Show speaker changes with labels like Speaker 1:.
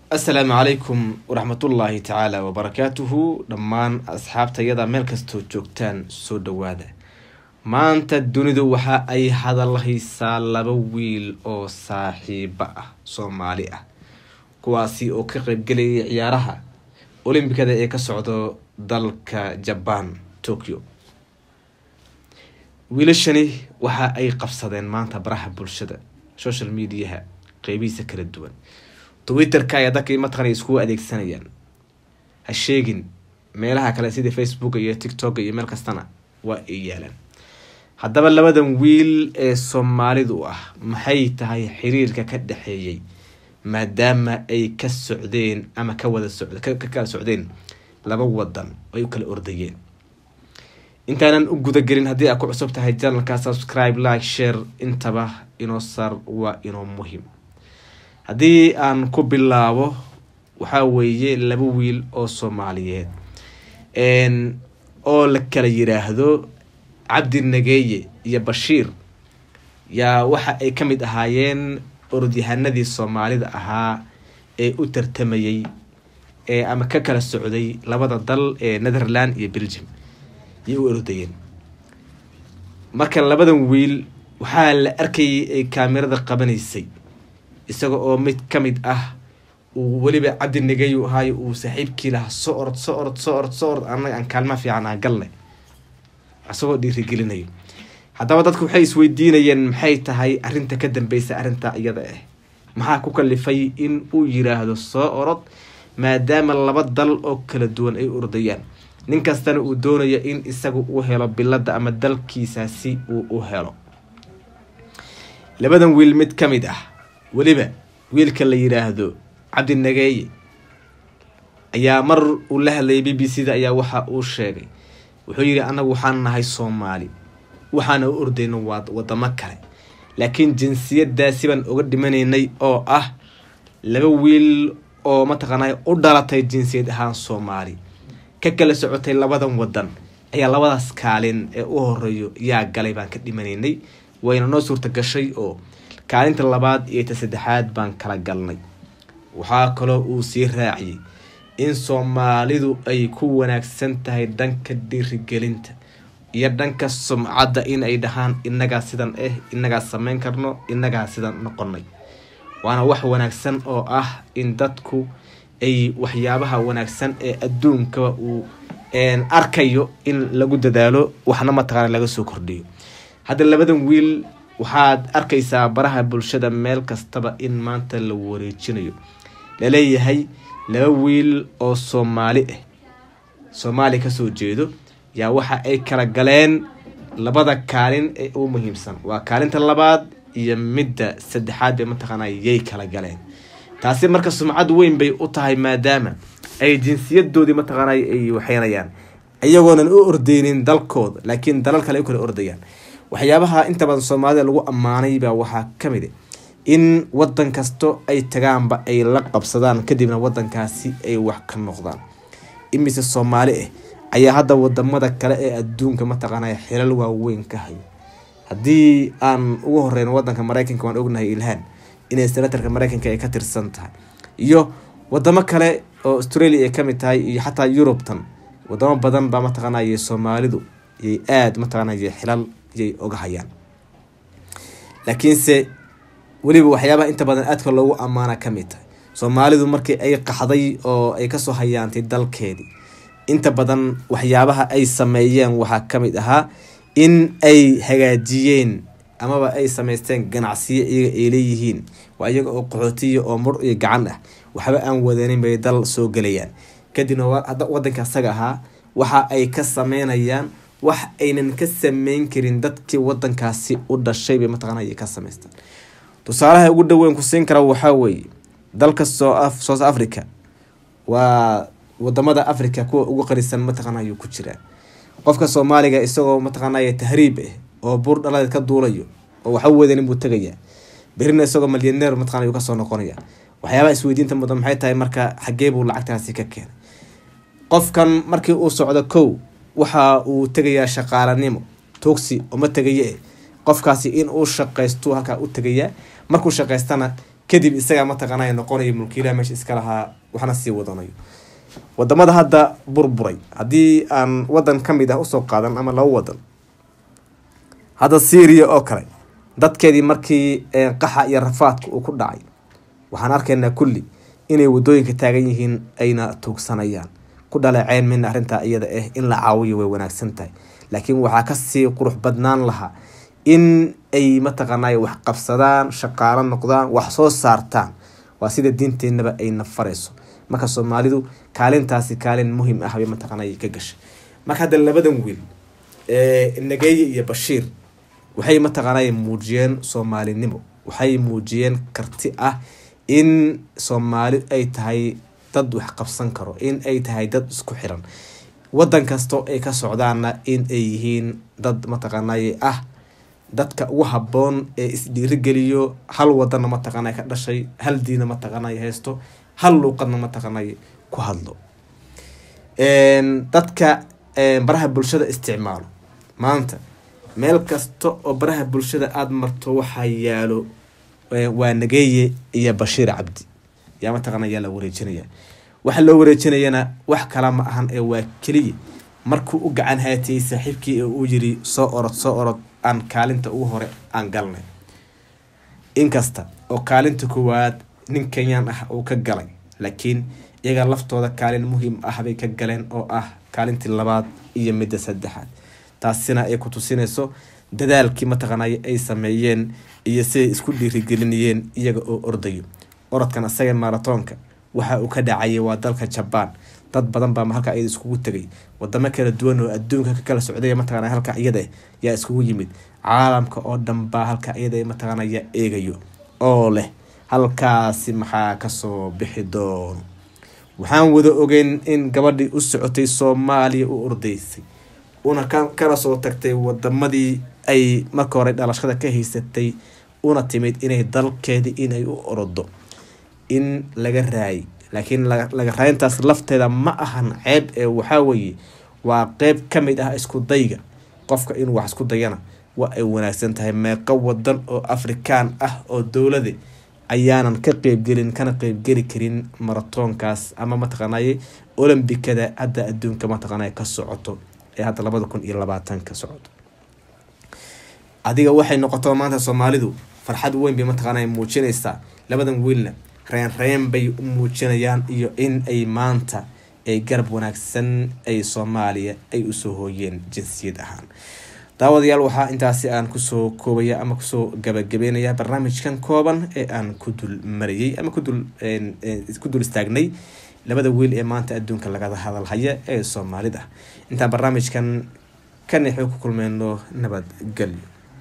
Speaker 1: assalaamu calaykum waraxmatullaahi tacaala wabarakaatuhu dhammaan asxaabtayada meel kastoo joogtaan soo dhawaada maanta dunidu waxa ay hadalhaysaa laba wiil oo saaxiibo ah soomaali ah kuwaasi oo ka qeybgelayay ciyaaraha olimbikada ee ka socdo dalka jabaan tokyo wiilashani waxa ay qabsadeen maanta baraha bulshada social mediaha qeybihiisa kala duwan twitterka ayaa dadka mataqana iskugu adeegsanayaan ha sheegin meelaha kale sida facebook iyo tiktok iyo meel kastana waa ay yaalaan haddaba labadan wiil ee soomaalidu ah maxay tahay xiriirka ka dhexeeyay maadaama ay ka socdeen ama ka wada socd ka kala socdeen laba wadan ay u kala ordayeen intaanan u gudagelin haddii aad ku cusub tahay janalka subscribe like share intaba inoo sar waa inoo muhim haddii aan ku bilaabo waxaa weeye laba wiil oo soomaaliyeed oo la kala yiraahdo cabdi nageeye iyo bashiir yaa waxa ay ka mid ahaayeen orodyahanadii soomaalida ahaa ee u tartamayay ee ama ka kala socday labada dal ee netherland iyo belgium yay u orodayeen marka labadan wiil waxaa la arkayay ay kaamirada qabanaysay isaga oo mid ka mid ah uu weliba cabdi nageyu ahaayo uu saaxiibkii lahaa so orod so orod so orod so orod anaga aan kaalmaha fiican ah galle isagoo dhiirigelinayo haddaba dadku waxay isweydiinayeen maxay tahay arrinta ka dambeysa arrinta iyada ah maxaa ku kalifay in uu yiraahdo soo orod maadaama laba dal oo kala duwan ay ordayaan nin kastana uu doonayo in isagu u helo bilada ama dalkiisaasi uu u helo labadan wiil mid ka mid ah weliba wiilka la yiraahdo cabdi nageeye ayaa mar uu la hadlayay b b c da ayaa waxa uu sheegay wuxuu yidhi anagu waxaan nahay soomaali waxaana u ordayno waa wadamo kale laakiin jinsiyadaasi baan uga dhimanaynay oo ah laba wiil oo mataqaanay u dhalatay jinsiyad ahaan soomaali ka kala socotay labadan wadan ayaa labadaas kaalin ee u horeeyo yaa galay baan ka dhimanaynay wayna noo suurta gashay oo kaalinta labaad iyo ta saddexaad baan kala galnay waxaa kaloo uu sii raaciyay in soomaalidu ay ku wanaagsan tahay dhanka dhiirigelinta iyo dhanka sumcadda in ay dhahaan inagaa sidan ah inagaa sameyn karno inagaa sidan noqonay waana wax wanaagsan oo ah in dadku ay waxyaabaha wanaagsan ee adduunkaba uu arkayo in lagu dadaalo waxna mataqaana laga soo kordhiyo hadda labadan wiil waxaad arkaysaa baraha bulshada meel kastaba in maanta la wareejinayo laleeyahay laba wiil oo soomaali ah soomaali kasoo jeedo yaa waxa ay kala galeen labada kaalin ee u muhiimsan waa kaalinta labaad iyo midda saddexaad bay mataqaana yay kala galeen taasi marka sumcad weyn bay u tahay maadaama ay jinsiyadoodii mataqaana ay waxeynayaan iyagoonan u ordeynin dalkooda laakiin dalal kale ay u kala ordayaan waxyaabaha inta badan soomaalida lagu ammaanay baa waxaa ka mid a in wadan kasto ay tagaanba ay la qabsadaan kadibna wadankaasi ay wax ka noqdaan imise soomaali ah ayaa hadda wadamada kale ee adduunka mataqaana xilal waaweyn ka hayo haddii aan ugu horeyno wadanka mareykanka waan ognahay ilhaan inay senatarka mareykanka ay ka tirsan tahay iyo wadamo kale oo australia ay kamid tahay iyo xataa yurubtan wadamo badan baa mataqaanay soomaalidu yay aada mataqaanay xilal yay oga hayaan laakiinse weliba waxyaabaha inta badan aadka loogu ammaana kamid tahay soomaalidu markii ay qaxday oo ay kasoo hayaantay dalkeedii inta badan waxyaabaha ay sameeyeen waxaa kamid ahaa in ay hagaajiyeen amaba ay sameysteen ganacsiyo iyaga ay leeyihiin waa iyaga oo qaxootiya oo mur iyo gacan ah waxba aan wadanin bay dal soo gelayaan kadibna wadanka asaga ahaa waxa ay ka sameynayaan wax aynan ka sameyn karin dadkii wadankaasi u dhashay bay mataqaana ay ka sameystaan tusaalaha ugu dhaweyn ku siin kara waxaa weeye dalka south africa waa wadamada africa kuwa ugu qarisan mataqaana ayuu ku jiraa qofka soomaaliga isagoo mataqaanay tahriib ah oo buur dhaladeed ka duulayo oo waxa wadanin buu tegayaa berina isagoo malyaneer mataqana ayuu kasoo noqonaya waxyaabaha isweydiinta mudan maxay tahay marka xagee buu lacagtaasi ka keenay qofkan markii uu socdo kow waxa uu tegayaa shaqaalanimo togsi uma tegaye qofkaasi in uu shaqaysto halkaa u tegayaa markuu shaqaystana kadib isagaa mataqaanay noqonayo mulkiilaha meesha iska lahaa waxna sii wadanayo wadamada hadda burburay haddii aan wadan ka mid ah usoo qaadan ama laba wadan hadda syria oo kale dadkeedii markii qaxa iyo rafaadka uu ku dhacay waxaan arkaynaa kulli inay wadooyinka taagan yihiin ayna tuugsanayaan ku dhaleeceyn mina arrintaa iyada ah in la caawiyo way wanaagsan tahay laakiin waxaa kasii qurux badnaan lahaa in ay mataqaanay wax qabsadaan shaqaalo noqdaan wax soo saartaan waa sida diinteenaba ayna farayso marka soomaalidu kaalintaasi kaalin muhiim ah bay mataqaanay ka gashay marka hadda labadan wiil nageeye iyo bashiir waxay mataqaanay muujiyeen soomaalinimo waxay muujiyeen karti ah in soomaali ay tahay dad wax qabsan karo in ay tahay dad isku xiran wadan kastoo ay ka socdaana in ay yihiin dad mataqaanay ah dadka ugu haboon ee isdhiirigeliyo hal wadana mataqaanay ka dhashay hal diina mataqaanay haysto hal luuqadna mataqaanay ku hadlo dadka baraha bulshada isticmaalo maanta meel kasta oo baraha bulshada aada marto waxaa yaalo waa nageeye iyo bashiir cabdi yaa mataqaana yaa la wareejinaya waxa loo wareejinayana wax kala ma ahan ee waa keliya markuu u gacan haatiyey saaxiibkii ee uu yiri soo orod soo orod aan kaalinta ugu hore aan galnay inkasta oo kaalinta koowaad nin kenyaan ah uu ka galay laakiin iyaga laftooda kaalin muhiim ah bay ka galeen oo ah kaalintii labaad iyo midda saddexaad taasina ay ku tusinayso dadaalkii mataqaanay ay sameeyeen iyo siday isku dhiirigelinayeen iyaga oo ordayo orodkan asaga maratoonka waxa uu ka dhacayay waa dalka jabaan dad badan baa halka iyada iskugu tegay wadamo kala duwan oo adduunka ka kala socday mataqana halka iyada yaa iskugu yimid caalamka oo dhan baa halka iyada mataqaana yaa eegayo oo leh halkaasi maxaa kasoo bixi doono waxaan wada ogeyn in gabadhii u socotay soomaaliya u ordaysay una kala soo tagtay wadamadii ay marka hore dhalashada ka haysatay una timid inay dalkeedii inay u orodo in laga raayay laakiin laga raayintaas lafteeda ma ahan ceeb ee waxaa weeye waa qeyb ka mid ah isku dayga qofka inuu wax isku dayana waa ay wanaagsan tahay meeqo wadan oo afrikaan ah oo dowlada ayaanan ka qeybgelin kana qeybgeli karin maratoonkaas ama mataqaanay olombikada hadda adduunka mataqaanay ka socoto ee hadda labada kun iyo labaatan ka socoto adiga waxay noqoto maanta soomaalidu farxad weyn bay mataqaana muujinaysaa labadan wiilna reen reen bay u muujinayaan iyo in ay maanta ay garab wanaagsan ay soomaaliya ay usoo hooyeen jinsiyad ahaan daawadayaal waxaa intaasi aan kusoo koobaya ama kusoo gabagabeynaya barnaamijkan kooban ee aan ku dul marayay ama kudul ku dul istaagnay labada wiil ee maanta adduunka lagada hadalhaya ee soomaalida intaan barnaamijkan ka nexo ku kulmeyno nabadgelyo